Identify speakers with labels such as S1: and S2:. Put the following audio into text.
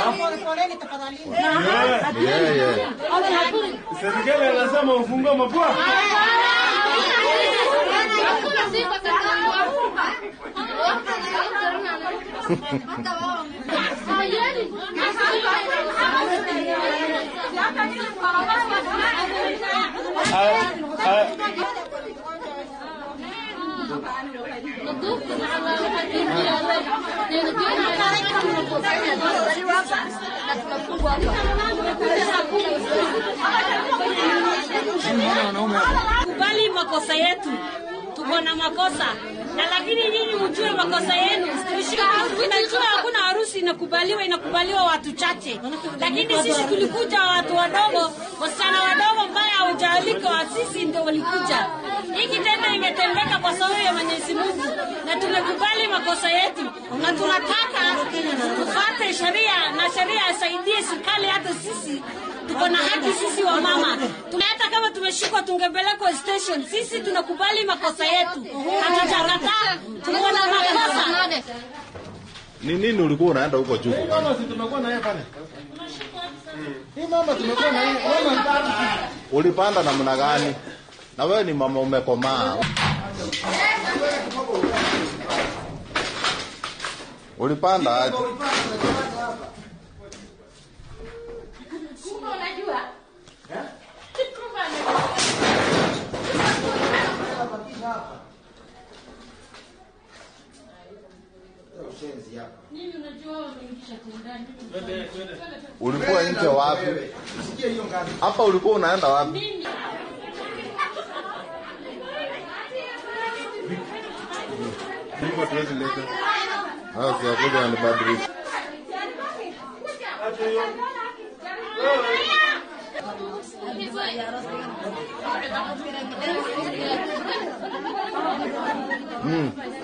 S1: Yeye.
S2: Serikali anasema ufungue mapua.
S3: kubali makosa yetu, tuko na makosa na lakini nyinyi mjue makosa yenu. Tunajua hakuna harusi inakubaliwa, inakubaliwa watu chache, lakini sisi tulikuja watu wadogo, wasichana wadogo ambaye hawajaalikwa, sisi ndio walikuja. Hii kitendo ingetendeka kwa sababu ya Mwenyezi Mungu, na tumekubali makosa yetu, na tunataka tufate sheria na sheria isaidie serikali, hata sisi tuko na haki sisi wa mama. Tuna- Hata kama tumeshikwa tungepelekwa station, sisi tunakubali makosa yetu, hatujakataa, tuko na makosa.
S1: Ni nini ulikuwa unaenda huko juu?
S2: Mama si tumekuwa na yeye pale. Hii mama tumekuwa na yeye. Mama
S1: Ulipanda namna gani? Na wewe ni mama umekomaa. Ulipanda aje? Ulikuwa nje wapi? Hapa ulikuwa unaenda wapi? Mungu tuwezi leta. Sasa kuja anibadilisha. Mm.